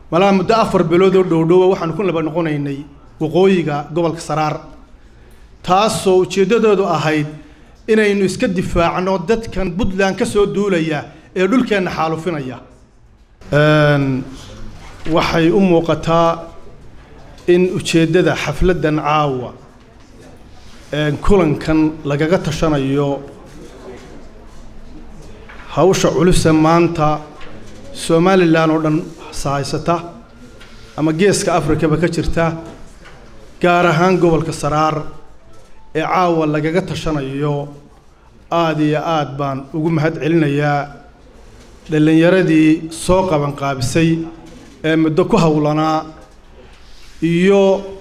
malaa muddo afar bilood oo dhowdhowa waxaanu ku laba noqonaynay waqooyiga gobolka saraar taasoo ujeeddadoodu ahayd inaynu iska difaacno dadkan puntland ka soo duulaya ee dhulkeenna xaalufinaya waxay u muuqataa in ujeeddada xafladdan caawa kulankan lagaga tashanayo hawsha culuse maanta somalilan oo dhan sahaysata ama geeska afrikaba ka jirta gaar ahaan gobolka saraar ee caawa lagaga tashanayo aada iyo aad baan ugu mahad celinayaa dhallinyaradii soo qabanqaabisay ee muddo ku howlanaa iyo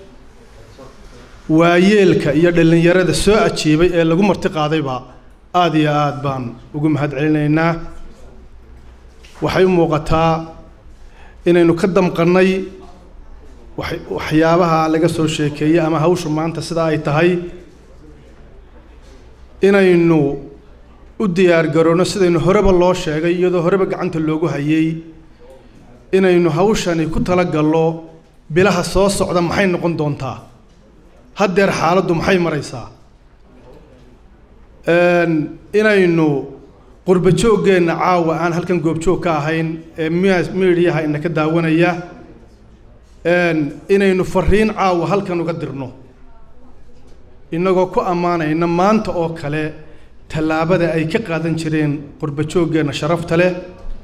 waayeelka iyo dhallinyarada soo ajiibay ee lagu marti qaadayba aada iyo aad baan ugu mahad celinaynaa waxay u muuqataa inaynu ka damqannay waxyaabaha laga soo sheekeeyey ama hawshu maanta sida ay tahay inaynu u diyaar garoonno sidaynu horeba loo sheegay iyadoo horeba gacanta loogu hayay inaynu hawshani ku talagallo bilaha soo socda maxay noqon doontaa haddeer xaaladdu maxay maraysaa inaynu qurba jooggeenna caawa aan halkan goobjoog ka ahayn ee miidiyaha ina ka daawanaya inaynu fariin caawa halkan uga dirno innagoo ku ammaanayna maanta oo kale tallaabada ay ka qaadan jireen qurba jooggeenna sharafta leh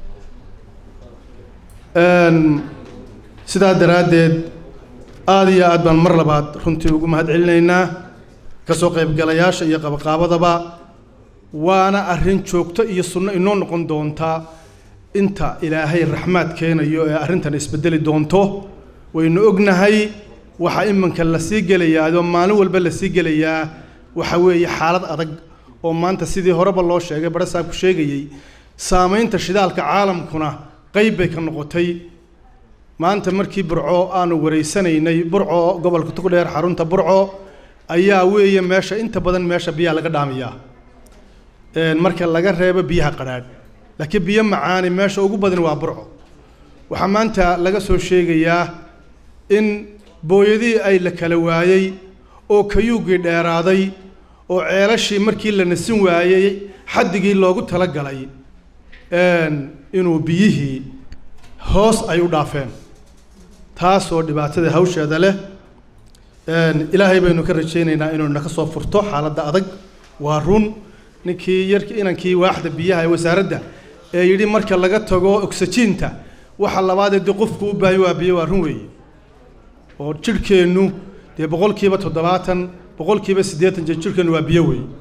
sidaa daraaddeed aada iyo aad baan mar labaad runtii ugu mahad celinaynaa ka soo qaybgalayaasha iyo qabaqaabadaba waana arrin joogto iyo sunno inoo noqon doonta inta ilaahay raxmaad keenayo ee arrintan isbedeli doonto waynu ognahay waxaa iminka lasii gelayaa adoo maalin walba lasii gelayaa waxa weeye xaalad adag oo maanta sidii horeba loo sheegay barasaabku sheegayey saamaynta shidaalka caalamkuna qayb bay ka noqotay maanta markii burco aanu wareysanaynay burco gobolka tugdheer xarunta burco ayaa weeye meesha inta badan meesha biyaha laga dhaamiyaa marka laga reebo biyaha qadhaadh laakiin biyo macaani meesha ugu badan waa burco waxaa maanta laga soo sheegayaa in booyadihii ay la kala waayey oo kayuuggii dheeraaday oo ceelashii markii la nasin waayey xaddigii loogu talagalay inuu biyihii hoos ay u dhaafeen taasoo dhibaatada hawsheeda leh ilaahay baynu ka rajaynaynaa inuu naka soo furto xaaladda adag waa run ninkii yarki inankii waaxda biyaha ee wasaaradda ee yidhi marka laga tago oxygiinta waxa labaadee dee qofku u baahay waa biyo waa run weeye oo jidhkeennu dee boqolkiiba toddobaatan boqolkiiba siddeetan jir jidhkeennu waa biyo weeye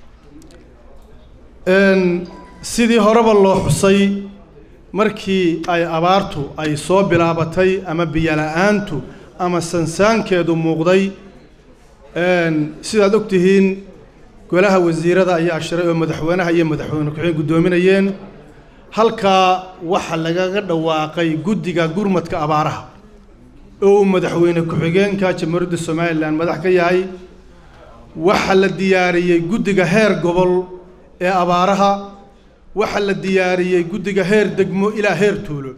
sidii horeba loo xusay markii ay abaartu ay soo bilaabatay ama biyola-aantu ama sansaankeedu muuqday sidaad og tihiin golaha wasiirada ayaa shiray oo madaxweynaha iyo madaxweyne ku-xigeen guddoominayeen halkaa waxaa lagaga dhawaaqay guddiga gurmadka abaaraha oo uu madaxweyne ku-xigeenka jamhuuriyadda somalilan madax ka yahay waxaa la diyaariyey guddiga heer gobol ee abaaraha waxaa la diyaariyey guddiga heer degmo ilaa heer tuulo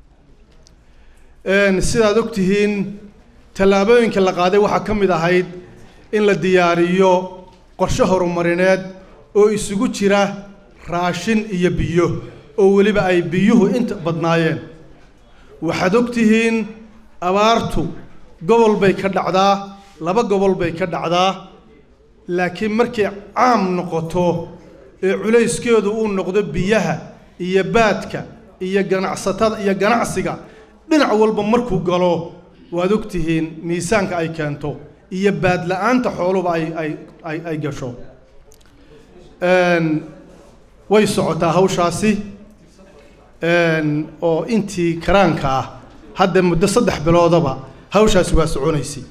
sidaad og tihiin tallaabooyinka la qaaday waxaa ka mid ahayd in la diyaariyo qorshe horumarineed oo isugu jira raashin iyo biyo oo weliba ay biyuhu inta badnaayeen waxaad og tihiin abaartu gobol bay ka dhacdaa laba gobol bay ka dhacdaa laakiin markay caam noqoto ee culayskeedu uu noqdo biyaha iyo baadka iyo ganacsatada iyo ganacsiga dhinac walba markuu galo waad og tihiin miisaanka ay keento iyo baadla-aanta xooluba ay ay ay ay gasho way socotaa hawshaasi oo intii karaanka ah hadda muddo saddex biloodaba hawshaasi waa soconaysay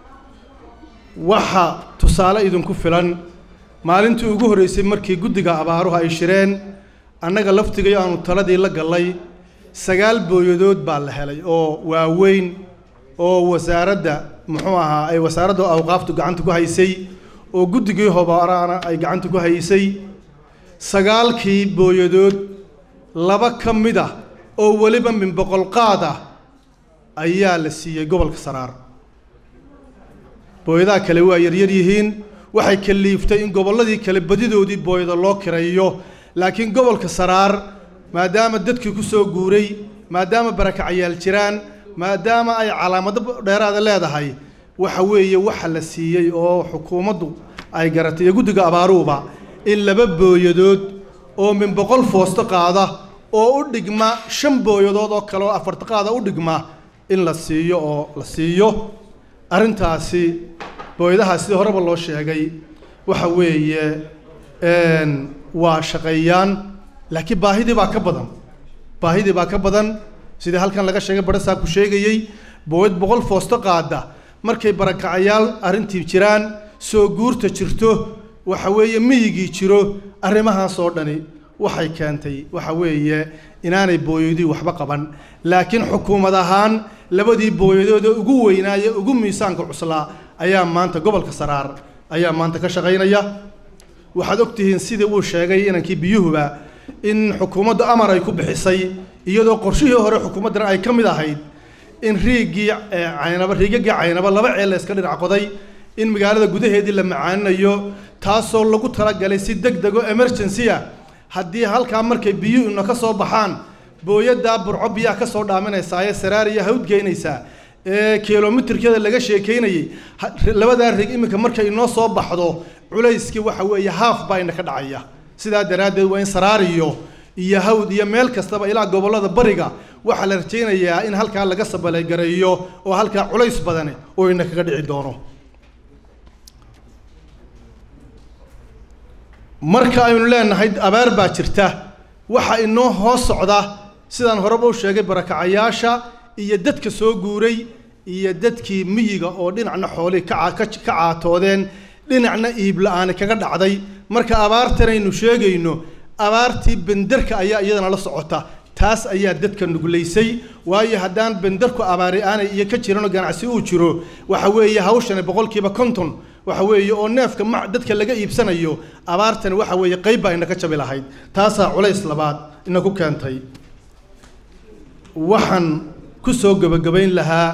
waxa tusaale idinku filan maalintii ugu horreysay markii guddiga abaaruhu ay shireen annaga laftigayo aanu taladii la gallay sagaal booyadood baa la helay oo waaweyn oo wasaaradda muxuu ahaa ay wasaaradda awqaaftu gacanta ku haysay oo guddigii hobaaraana ay gacanta ku haysay sagaalkii booyadood laba ka mid ah oo weliba min boqol qaad ah ayaa la siiyey gobolka saraar booyadaha kale waa yaryar yihiin waxay kaliiftay in gobolladii kale badidoodii booyada loo kireeyo laakiin gobolka saraar maadaama dadkii ku soo guuray maadaama barakacayaal jiraan maadaama ay calaamado dheeraada leedahay waxa weeye waxa la siiyey oo xukuumaddu ay garatay iyo guddiga abaaruuba in laba booyadood oo min boqol foosto qaada oo u dhigma shan booyadood oo kale oo afarta qaada u dhigma in la siiyo oo la siiyo arrintaasi booyadaha sidii horeba loo sheegay waxa weeye waa shaqeeyaan laakiin baahidii baa ka badan baahidii baa ka badan sidii halkan laga sheegay barasaabku sheegayey booyad boqol foosto qaada markay barakacayaal arrintii jiraan soo guurta jirto waxa weeye miyigii jiro arrimahaas oo dhani waxay keentay waxa weeye inaanay booyadii waxba qaban laakiin xukuumad ahaan labadii booyadood ee ugu weynaaye ugu miisaanka cuslaa ayaa maanta gobolka saraar ayaa maanta ka shaqaynaya waxaad ogtihiin sidii uu sheegay inankii biyuhuba in xukuumaddu amar ay ku bixisay iyadoo qorshihii hore xukuumaddan ay ka mid ahayd in riigii caynaba riigagii caynaba laba ceel la iska dhinac qoday in magaalada gudaheedii la macaaninayo taasoo lagu talagalay si deg dego emergency ah haddii halkaa markay biyuhu ina ka soo baxaan booyaddaa burco biyaha ka soo dhaaminaysaa ee saraariya hawd geynaysaa ee kilomitirkeeda laga sheekaynayay labadaa rig iminka markay inoo soo baxdo culayskii waxa weeye haaf baa ina ka dhacaya sidaa daraaddeed waa in saraariyo iyo hawd iyo meel kastaba ilaa gobollada bariga waxaa la rajaynayaa in halkaa laga sabalagareeyo oo halkaa culays badani oo ina kaga dhici doono marka aynu leenahay abaar baa jirta waxa inoo hoos socda sidaan horeba u sheegay barakacayaasha iyo dadka soo guuray iyo dadkii miyiga oo dhinacna xoolihii ka ka caatoodeen dhinacna iib la-aani kaga dhacday marka abaartanaynu sheegayno abaartii benderka ayaa iyadana la socota taas ayaa dadka nuglaysay waayo haddaan benderku abaari aanay iyo ka jiranoo ganacsi uu jiro waxa weeye hawshani boqolkiiba konton waxa weeye oo neefka ma dadka laga iibsanayo abaartani waxa weeye qayb baa ina ka jabi lahayd taasaa culays labaad ina ku keentay waxaan ku soo gebagabayn lahaa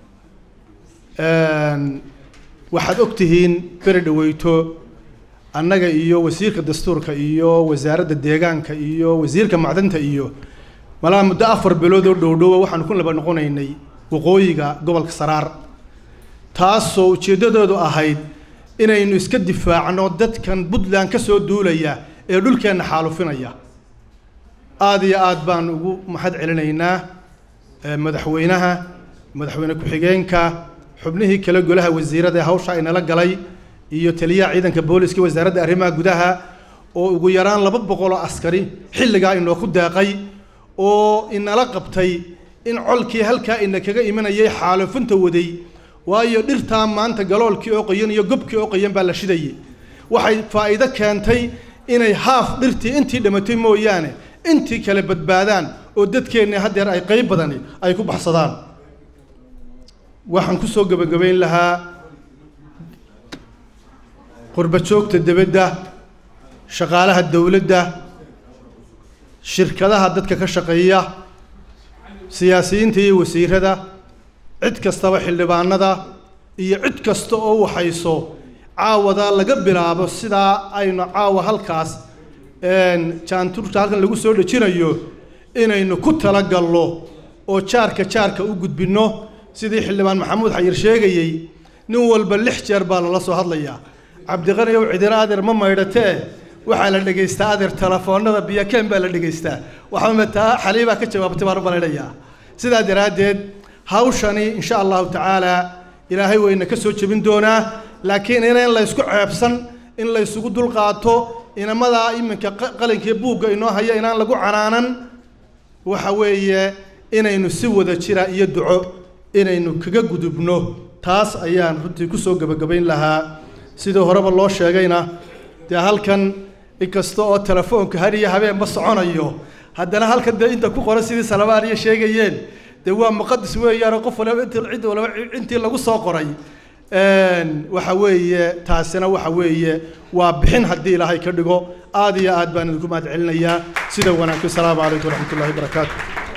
waxaad og tihiin beri dhaweyto annaga iyo wasiirka dastuurka iyo wasaaradda deegaanka iyo wasiirka macdanta iyo malaa muddo afar bilood oo dhowdhowa waxaanu ku laba noqonaynay waqooyiga gobolka saraar taasoo ujeeddadoodu ahayd inaynu iska difaacno dadkan puntland ka soo duulaya ee dhulkeenna xaalufinaya aada iyo aad baan ugu mahad celinaynaa madaxweynaha madaxweyne ku-xigeenka xubnihii kale golaha wasiirada ee hawsha inala galay iyo taliyaha ciidanka booliska wasaaradda arrimaha gudaha oo ugu yaraan laba boqol oo askari xilligaa inoo ku deeqay oo inala qabtay in colkii halkaa ina kaga imanayay xaalufinta waday waayo dhirtaa maanta galoolkii oo qoyan iyo gobkii oo qoyan baa la shidayay waxay faa'iido keentay inay haaf dhirtii intii dhamatay mooyaane intii kale badbaadaan oo dadkeenna haddeer ay qayb badani ay ku baxsadaan waxaan ku soo gebagabayn lahaa qurba joogta debadda shaqaalaha dowladda shirkadaha dadka ka shaqeeya siyaasiyiinta iyo wasiirada cid kastaba xildhibaanada iyo cid kasta oo waxayso caawada laga bilaabo sidaa aynu caawa halkaas jaanturta halkan lagu soo dhejinayo inaynu ku talagalno oo jaarka jaarka u gudbinno sidii xildhibaan maxamuud xayir sheegayey nin walba lix jeer baa lala soo hadlayaa cabdiqani ow cidiro adeer ma maydhatee waxaa la dhegaystaa adeer telefoonada biyakeen baa la dhegaystaa waxaama taa xaliibaa ka jawaabtay baan u malaynayaa sidaa daraaddeed hawshani insha allahu tacaala ilaahay wayna ka soo jebin doonaa laakiin inayn laysku ceebsan in laysugu dulqaato inamadaa iminka qalinkiiyo buugga inoo haya inaan lagu canaanan waxa weeye inaynu si wada jira iyo duco inaynu kaga gudubno taas ayaan runtii kusoo gebagabayn lahaa sidii horeba loo sheegayna dee halkan inkasta oo telefoonka har iyo habeenba soconayo haddana halkan dee inta ku qoran sidii salamaaniya sheegayeen dee waa muqadis weeyaanoo qof walaba int cid walaba intii lagu soo qoray waxa weeye taasina waxa weeye waa bixin haddii ilaahay ka dhigo aad iyo aad baan idinku mahad celinayaa sida wanaagsan asalaamu calaykum waraxmat ullahi wabarakaatu